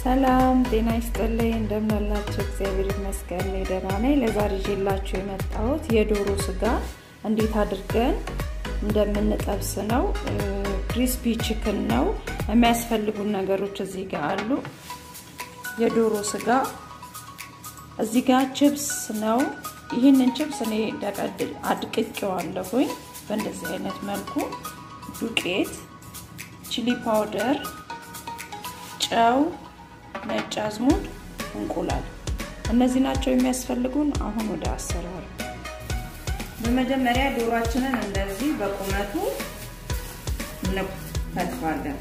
ሰላም ጤና ይስጥልኝ። እንደምን አላችሁ? እግዚአብሔር ይመስገን እኔ ደህና ነኝ። ለዛሬ ይዤላችሁ የመጣሁት የዶሮ ስጋ እንዴት አድርገን እንደምንጠብስ ነው። ክሪስፒ ቺክን ነው። የሚያስፈልጉን ነገሮች እዚህ ጋር አሉ። የዶሮ ስጋ እዚህ ጋር ችፕስ ነው። ይህንን ችፕስ እኔ ደቀድል አድቅቄዋለሁኝ በእንደዚህ አይነት መልኩ ዱቄት፣ ቺሊ ፓውደር፣ ጨው፣ ነጭ አዝሙድ፣ እንቁላል እነዚህ ናቸው የሚያስፈልጉን። አሁን ወደ አሰራሩ በመጀመሪያ ዶሯችንን እንደዚህ በቁመቱ እንከትፋለን።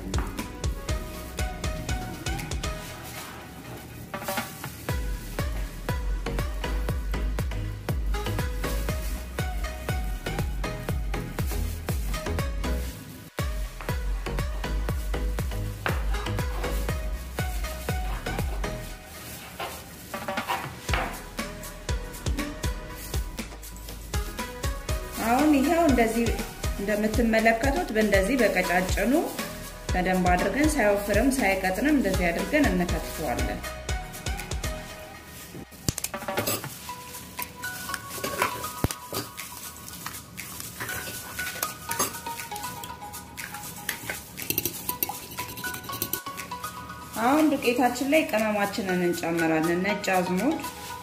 አሁን ይኸው እንደዚህ እንደምትመለከቱት በእንደዚህ በቀጫጭኑ በደንብ አድርገን ሳይወፍርም ሳይቀጥንም እንደዚህ አድርገን እንከትፈዋለን። አሁን ዱቄታችን ላይ ቅመማችንን እንጨምራለን። ነጭ አዝሙድ፣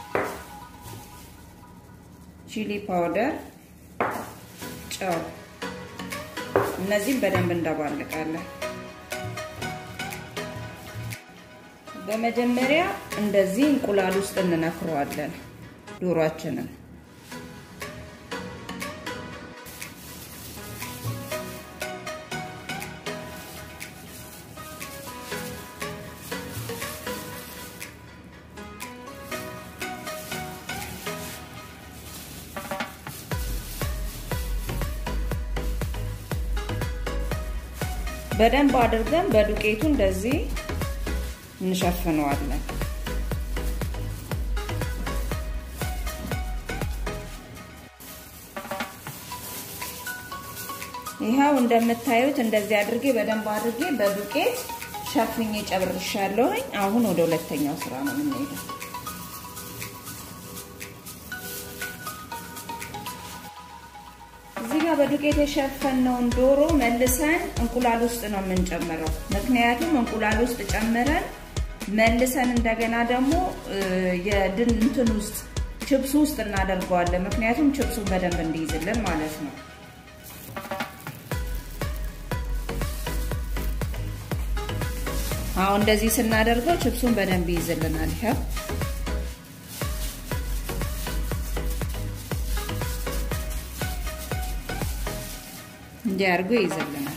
ቺሊ ፓውደር ጨው እነዚህም በደንብ እንዳባልቃለን። በመጀመሪያ እንደዚህ እንቁላል ውስጥ እንነክረዋለን ዶሯችንን። በደንብ አድርገን በዱቄቱ እንደዚህ እንሸፍነዋለን። ይኸው እንደምታዩት እንደዚህ አድርጌ በደንብ አድርጌ በዱቄት ሸፍኜ ጨርሻለሁኝ። አሁን ወደ ሁለተኛው ስራ ነው የምንሄደው። እዚህ ጋር በዱቄት የሸፈነውን ዶሮ መልሰን እንቁላል ውስጥ ነው የምንጨምረው። ምክንያቱም እንቁላል ውስጥ ጨምረን መልሰን እንደገና ደግሞ የድን እንትን ውስጥ ችፕሱ ውስጥ እናደርገዋለን። ምክንያቱም ችፕሱን በደንብ እንዲይዝልን ማለት ነው። አሁን እንደዚህ ስናደርገው ችፕሱን በደንብ ይይዝልናል። ይኸው እንዲህ አድርጎ ይይዝልናል።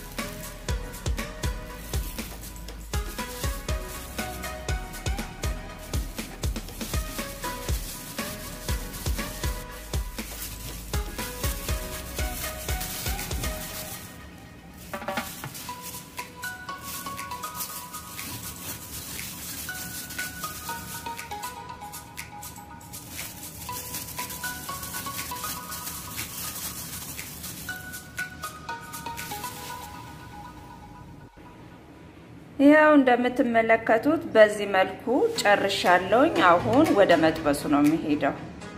ያው እንደምትመለከቱት በዚህ መልኩ ጨርሻለሁኝ። አሁን ወደ መጥበሱ ነው የሚሄደው።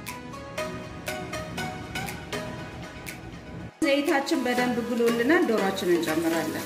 ዘይታችን በደንብ ብሎልናል። ዶሯችንን እንጨምራለን።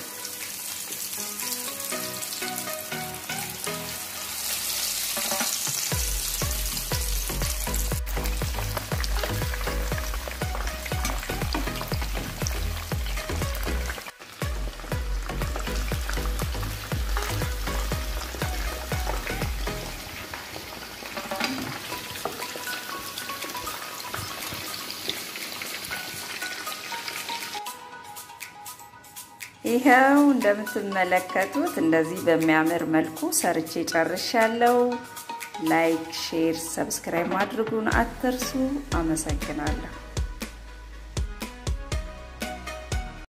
ይኸው እንደምትመለከቱት እንደዚህ በሚያምር መልኩ ሰርቼ ጨርሻለሁ። ላይክ፣ ሼር፣ ሰብስክራይብ ማድረጉን አትርሱ። አመሰግናለሁ።